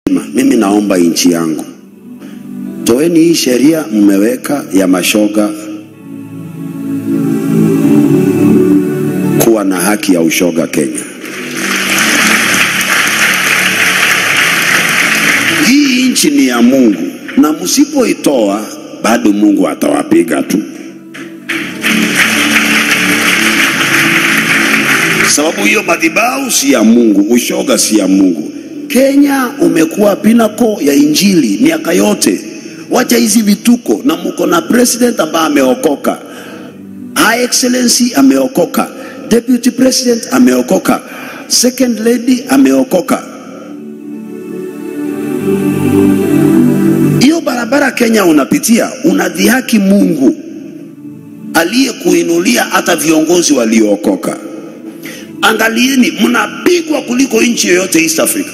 mimi naomba nchi yangu, toeni hii sheria mmeweka ya mashoga kuwa na haki ya ushoga Kenya. Hii nchi ni ya Mungu, na msipoitoa bado Mungu atawapiga tu, sababu hiyo madhabahu si ya Mungu, ushoga si ya Mungu. Kenya umekuwa pinako ya injili miaka yote. Wacha hizi vituko, na mko na president ambaye ameokoka, High Excellency ameokoka, Deputy President ameokoka, Second Lady ameokoka. Hiyo barabara Kenya unapitia, unadhihaki Mungu aliyekuinulia hata viongozi waliookoka. Angalieni, mnapigwa kuliko nchi yoyote East Africa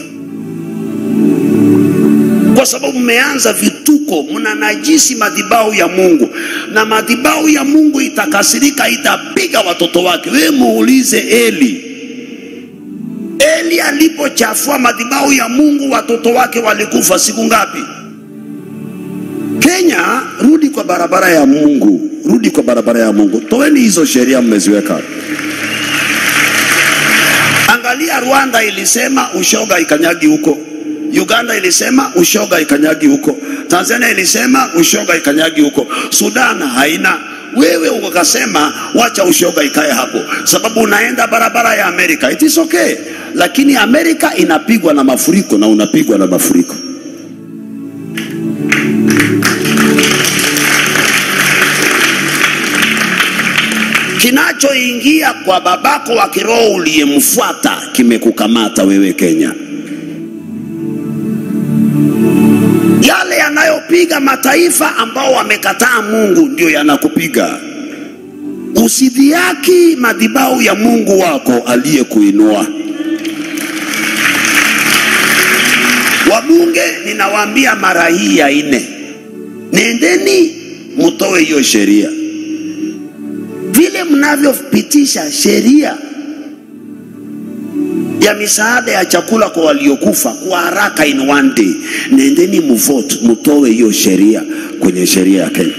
kwa sababu mmeanza vituko, mnanajisi madhabahu ya Mungu, na madhabahu ya Mungu itakasirika, itapiga watoto wake. Wewe muulize Eli. Eli alipochafua madhabahu ya Mungu, watoto wake walikufa siku ngapi? Kenya, rudi kwa barabara ya Mungu, rudi kwa barabara ya Mungu. Toeni hizo sheria mmeziweka. Angalia, Rwanda ilisema ushoga ikanyagi huko Uganda ilisema ushoga ikanyagi huko, Tanzania ilisema ushoga ikanyagi huko, Sudan haina. Wewe ukasema wacha ushoga ikae hapo, sababu unaenda barabara ya Amerika. It is okay, lakini Amerika inapigwa na mafuriko na unapigwa na mafuriko. Kinachoingia kwa babako wa kiroho uliyemfuata kimekukamata wewe Kenya. yale yanayopiga mataifa ambao wamekataa Mungu ndio yanakupiga. Usidhiaki madhabahu ya Mungu wako aliyekuinua. Wabunge, ninawaambia mara hii ya nne, nendeni mtoe hiyo sheria. Vile mnavyopitisha sheria ya misaada ya chakula kwa waliokufa kwa haraka in one day, nendeni mvote, mtoe hiyo sheria kwenye sheria ya Kenya.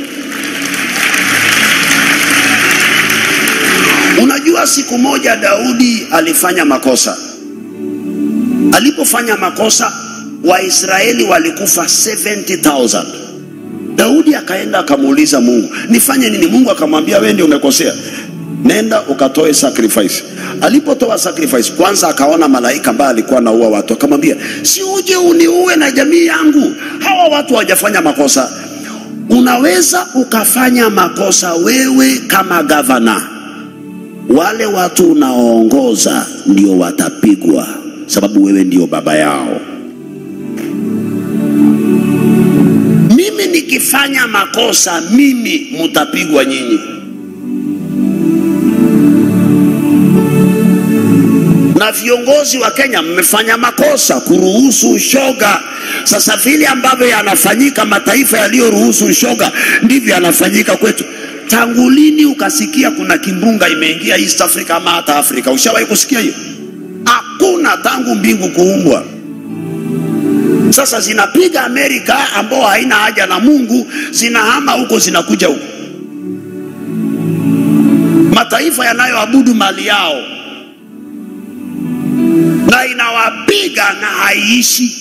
Unajua, siku moja Daudi alifanya makosa. Alipofanya makosa, Waisraeli walikufa 70,000. Daudi akaenda akamuuliza Mungu, nifanye nini? Mungu akamwambia, wewe ndio umekosea nenda ukatoe sacrifice. Alipotoa sacrifice, kwanza akaona malaika ambaye alikuwa anaua watu, akamwambia si uje uniue na jamii yangu. Hawa watu hawajafanya makosa. Unaweza ukafanya makosa wewe kama gavana, wale watu unaoongoza ndio watapigwa, sababu wewe ndio baba yao. Mimi nikifanya makosa, mimi mutapigwa nyinyi. na viongozi wa Kenya mmefanya makosa kuruhusu ushoga. Sasa vile ambavyo yanafanyika mataifa yaliyoruhusu ushoga ndivyo yanafanyika kwetu. Tangu lini ukasikia kuna kimbunga imeingia East Africa ama hata Afrika? Ushawahi kusikia hiyo? Hakuna, tangu mbingu kuumbwa. Sasa zinapiga Amerika ambao haina haja na Mungu, zinahama huko, zinakuja huko, mataifa yanayoabudu mali yao na inawapiga na haiishi,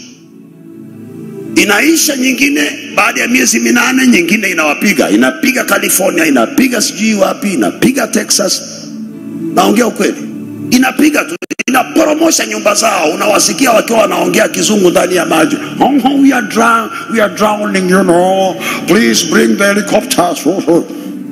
inaisha nyingine baada ya miezi minane, nyingine inawapiga, inapiga California, inapiga sijui wapi, inapiga Texas. Naongea ukweli, inapiga tu, inaporomosha nyumba zao. Unawasikia wakiwa wanaongea kizungu ndani ya maji. Oh, oh, we are drown, we are drowning, you know. Please bring the helicopters. Oh, oh.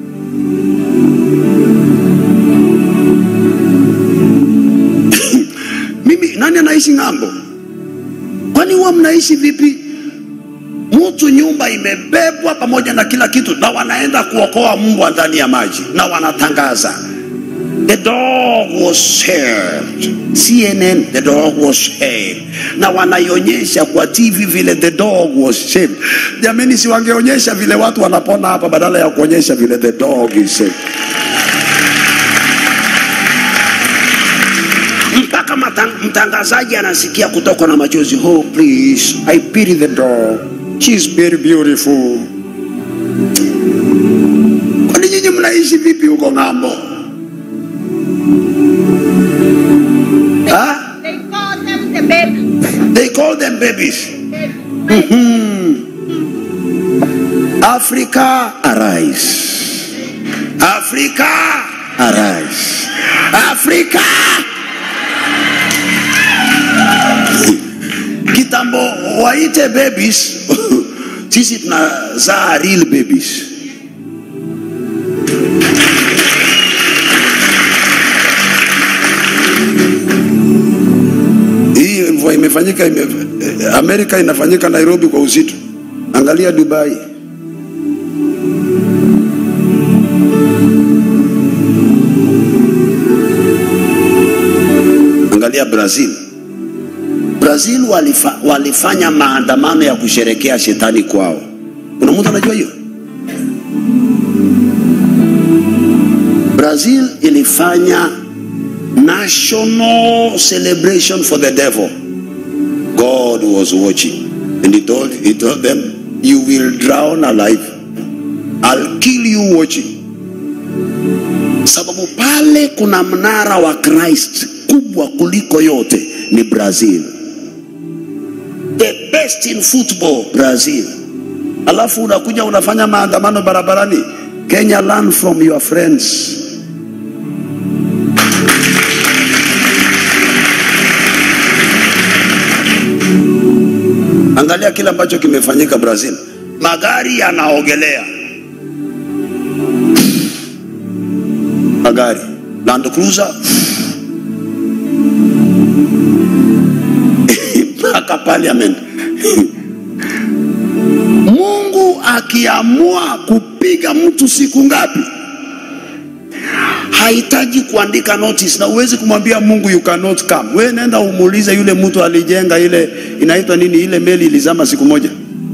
Mimi nani anaishi ng'ambo? Kwani huwa mnaishi vipi? Mtu nyumba imebebwa pamoja na kila kitu, na wanaenda kuokoa mbwa ndani ya maji, na wanatangaza the dog was saved. CNN, the dog was saved, na wanaionyesha kwa TV vile the dog was saved. Jamani, si wangeonyesha vile watu wanapona hapa badala ya kuonyesha vile the dog is saved. mpaka matang- mtangazaji anasikia kutokwa na machozi oh please i pity the dog she's very beautiful kwani nyinyi mnaishi vipi huko ng'ambo ha? They call them the baby. they call them babies africa arise africa arise africa kitambo waite babies sisi tunazaa real babies hii mvua imefanyika ime, eh, amerika inafanyika nairobi kwa uzito angalia dubai angalia brazil brazil walifa, walifanya maandamano ya kusherekea shetani kwao kuna mtu anajua hiyo brazil ilifanya national celebration for the devil god was watching and he told, he told them you will drown alive i'll kill you watching sababu pale kuna mnara wa christ kubwa kuliko yote ni brazil the best in football brazil alafu unakuja unafanya maandamano barabarani kenya learn from your friends angalia kile ambacho kimefanyika brazil magari yanaogelea magari land cruiser mpaka parliament mungu akiamua kupiga mtu siku ngapi hahitaji kuandika notice na uwezi kumwambia mungu you cannot come we nenda umuulize yule mtu alijenga ile inaitwa nini ile meli ilizama siku moja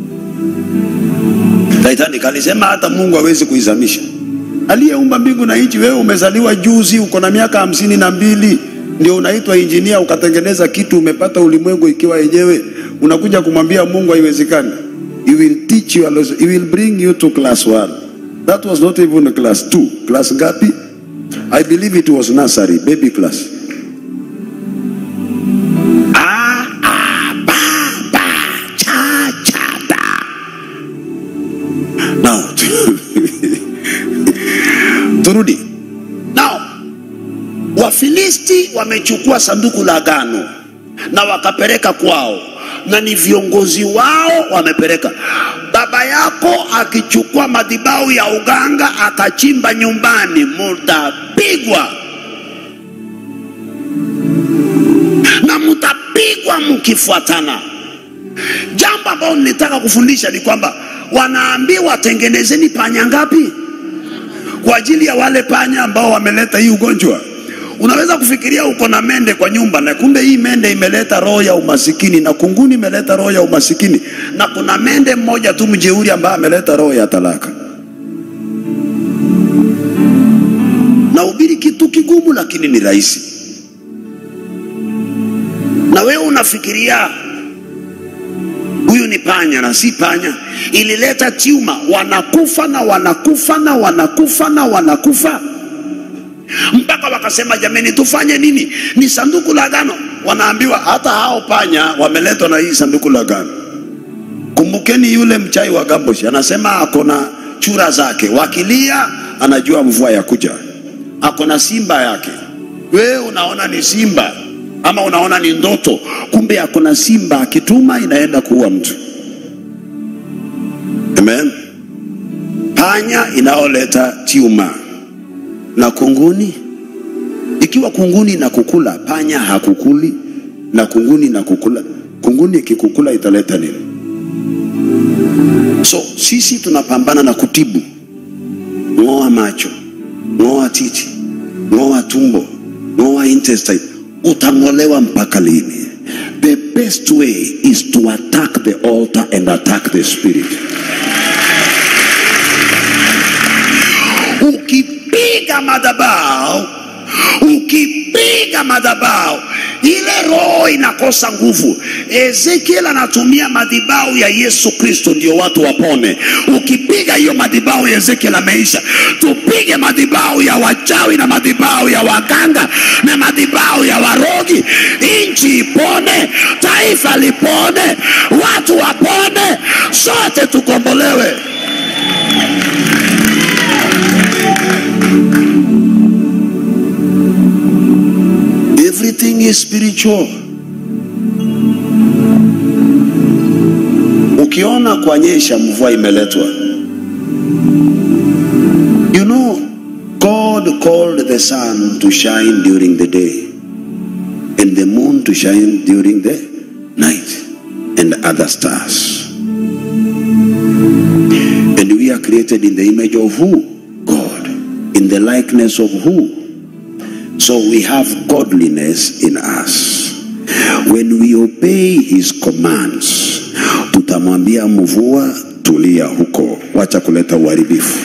titanic alisema hata mungu hawezi kuizamisha aliyeumba mbingu na nchi wewe umezaliwa juzi uko na miaka hamsini na mbili ndio unaitwa injinia ukatengeneza kitu umepata ulimwengu ikiwa yenyewe unakuja kumwambia mungu haiwezekani he will teach you a lesson. he will bring you to class one that was not even class two class ngapi i believe it was nursery baby class Ah, ah, ba, ba, cha, cha, da. Now, turudi now wafilisti wamechukua sanduku la agano na wakapeleka kwao na ni viongozi wao wamepeleka baba yako akichukua madhibau ya uganga akachimba nyumbani mutapigwa na mtapigwa mkifuatana jambo ambalo nilitaka kufundisha ni kwamba wanaambiwa tengenezeni panya ngapi kwa ajili ya wale panya ambao wameleta hii ugonjwa unaweza kufikiria uko na mende kwa nyumba na kumbe hii mende imeleta roho ya umasikini na kunguni imeleta roho ya umasikini na kuna mende mmoja tu mjeuri ambaye ameleta roho ya talaka nahubiri kitu kigumu lakini ni rahisi na wewe unafikiria huyu ni panya na si panya ilileta tiuma wanakufa na wanakufa na wanakufa na wanakufa mpaka wakasema jameni tufanye nini ni sanduku la agano wanaambiwa hata hao panya wameletwa na hii sanduku la agano kumbukeni yule mchai wa gamboshi anasema ako na chura zake wakilia anajua mvua ya kuja ako na simba yake wewe unaona ni simba ama unaona ni ndoto kumbe ako na simba akituma inaenda kuua mtu amen panya inaoleta tiuma na kunguni ikiwa kunguni na kukula panya hakukuli na kunguni na kukula kunguni ikikukula italeta nini so sisi tunapambana na kutibu ng'oa macho ng'oa titi ng'oa tumbo ng'oa intestine utang'olewa mpaka lini the best way is to attack the altar and attack the spirit ukipiga madhabau ukipiga madhabahu ile roho inakosa nguvu. Ezekiel anatumia madhabahu ya Yesu Kristo ndio watu wapone. Ukipiga hiyo madhabahu ya Ezekiel ameisha. Tupige madhabahu ya wachawi na madhabahu ya waganga na madhabahu ya warogi, nchi ipone, taifa lipone, watu wapone, sote tukombolewe. Everything is spiritual. Ukiona kwanyesha mvua imeletwa. You know, God called the sun to shine during the day and the moon to shine during the night and other stars. And we are created in the image of who? God. In the likeness of who? So we have godliness in us. When we obey his commands, tutamwambia mvua, tulia huko, wacha kuleta uharibifu.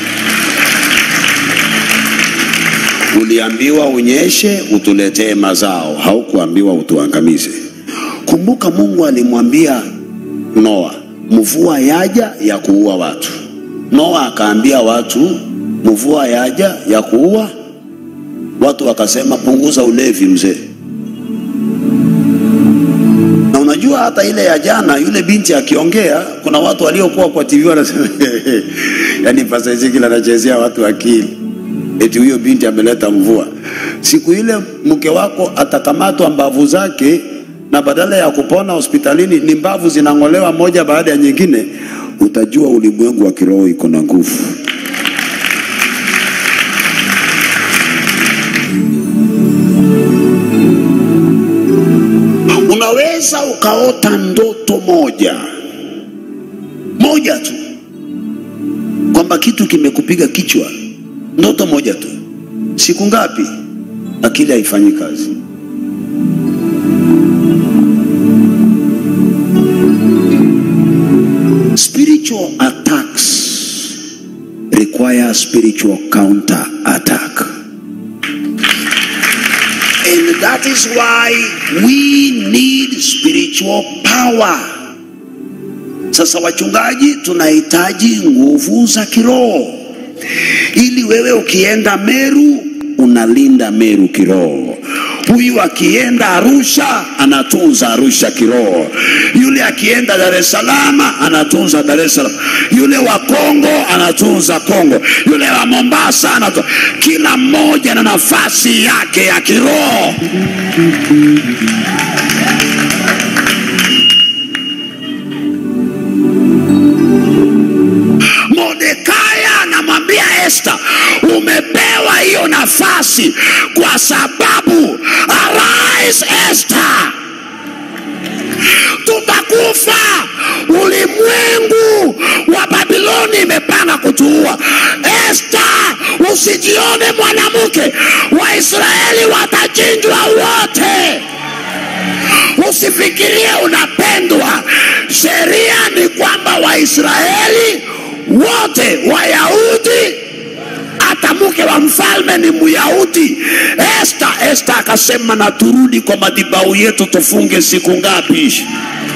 Uliambiwa unyeshe utuletee mazao, haukuambiwa utuangamize. Kumbuka Mungu alimwambia Noa, mvua yaja ya kuua watu. Noa akaambia watu, mvua yaja ya kuua watu wakasema punguza ulevi mzee. Na unajua hata ile ya jana, yule binti akiongea, kuna watu waliokuwa kwa TV wanasema yani Pastor Ezekiel anachezea watu akili, eti huyo binti ameleta mvua. Siku ile mke wako atakamatwa mbavu zake, na badala ya kupona hospitalini ni mbavu zinang'olewa moja baada ya nyingine, utajua ulimwengu wa kiroho iko na nguvu. Unaweza ukaota ndoto moja moja tu, kwamba kitu kimekupiga kichwa, ndoto moja tu. Siku ngapi? Akili haifanyi kazi. Spiritual attacks require spiritual counter attack. And that is why we need spiritual power. Sasa wachungaji, tunahitaji nguvu za kiroho ili wewe ukienda Meru unalinda Meru kiroho. Huyu akienda Arusha anatunza Arusha kiroho, yule akienda Dar es Salaam anatunza Dar es Salaam, yule wa Kongo anatunza Kongo, yule wa Mombasa anatunza. Kila mmoja na nafasi yake ya kiroho. Mordekai anamwambia Esta, umepewa hiyo nafasi kwa sababu arise Esta, tutakufa. Ulimwengu wa Babiloni imepanga kutuua. Esta, usijione mwanamke, Waisraeli watachinjwa wote. Usifikirie unapendwa. Sheria ni kwamba Waisraeli wote, Wayahudi, hata mke wa mfalme ni Myahudi. Esta, Esta akasema na turudi kwa madhabahu yetu, tufunge siku ngapi?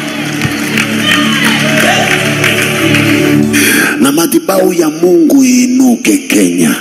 Na madhabahu ya Mungu iinuke Kenya.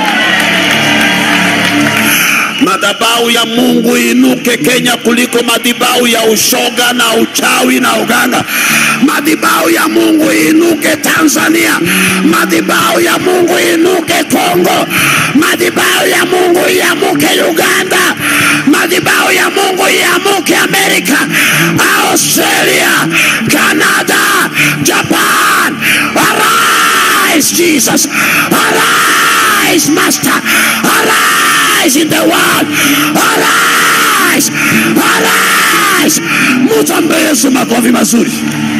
madhabahu ya Mungu inuke Kenya kuliko madhabahu ya ushoga na uchawi na uganga. Madhabahu ya Mungu inuke Tanzania, madhabahu ya Mungu inuke Kongo, madhabahu ya Mungu iamuke Uganda, madhabahu ya Mungu iamuke Amerika, Australia, Canada, Japan. Arise Jesus, arise Master, arise in the world, arise, arise. Mtambe Yesu makofi mazuri.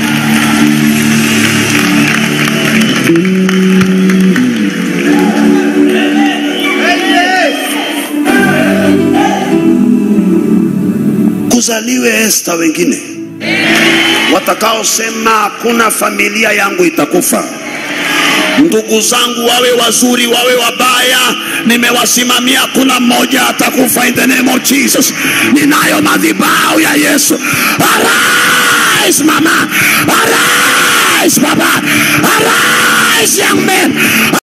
Kuzaliwe Esta wengine watakaosema hakuna familia yangu itakufa. ndugu zangu wawe wazuri wawe wabaya nimewasimamia kuna mmoja atakufa in the name of jesus ninayo madhibao ya yesu arise mama arise baba arise young man